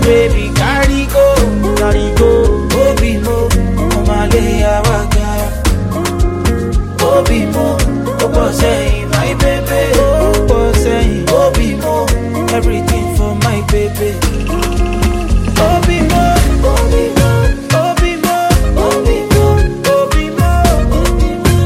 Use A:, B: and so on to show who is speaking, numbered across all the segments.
A: baby carry go, carry go. Obi mo, omale awaga. Obi mo, opo sẹ́yìn, my baby. Opo sẹ́yìn, Obi mo, everything for my baby. Obi mo, Obi mo, Obi mo, Obi mo, Obi mo, Obi mo.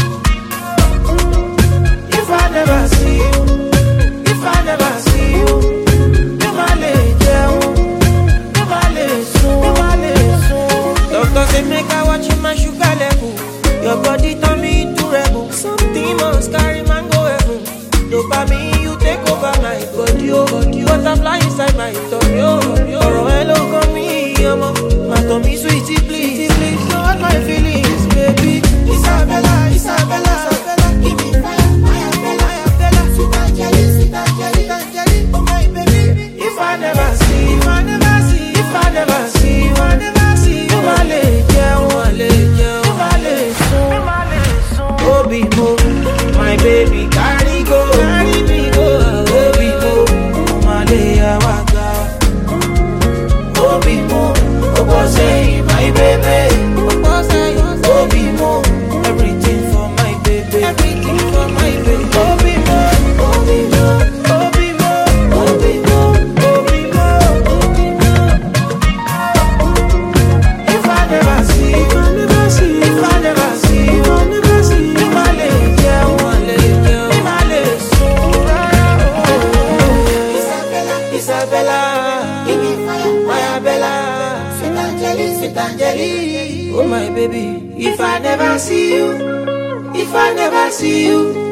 A: If I never see you, if I never see you, mi ma le jẹun, mi ma le sùn, mi ma le sùn. Doctor say make I watch my sugar level. Your body turn me into rebel. Something must carry man go heaven. Dopamine you take over my body, oh body. Butterfly inside my tummy, oh tummy, oh. Ọ̀rọ̀ ẹ ló kàn mí, ọmọ. Má tàn mí sweetie please, please don't hurt my feelings, baby. Isabella, Isabella, Isabella, give me fire, fire, Bella, Bella, sweet Angeli, sweet Angeli, Angeli, oh my baby. If I never see, if I never see, if I never see, if I never see, you ma le jẹun, ma le jẹun, you ma le sùn, you ma le sùn. Obi mo, my baby carry go, carry me go. Obi mo, mo ma le awaga. Obi mo, opo sẹ́yìn, my baby. Opo sẹ́yìn, Obi mo, everything for my baby. Everything for my baby. Obi mo, Obi mo, Obi mo, Obi mo, Obi mo, Obi mo. If I never see, if I never see, if I never see, if I never see, if I lè jẹun, I lè jẹun, if I lè sùn rárá. Isabella, Isabella, give me fire, fire Bella, sweet Angeli, sweet Angeli, oh my baby. If I never see you, if I never see you,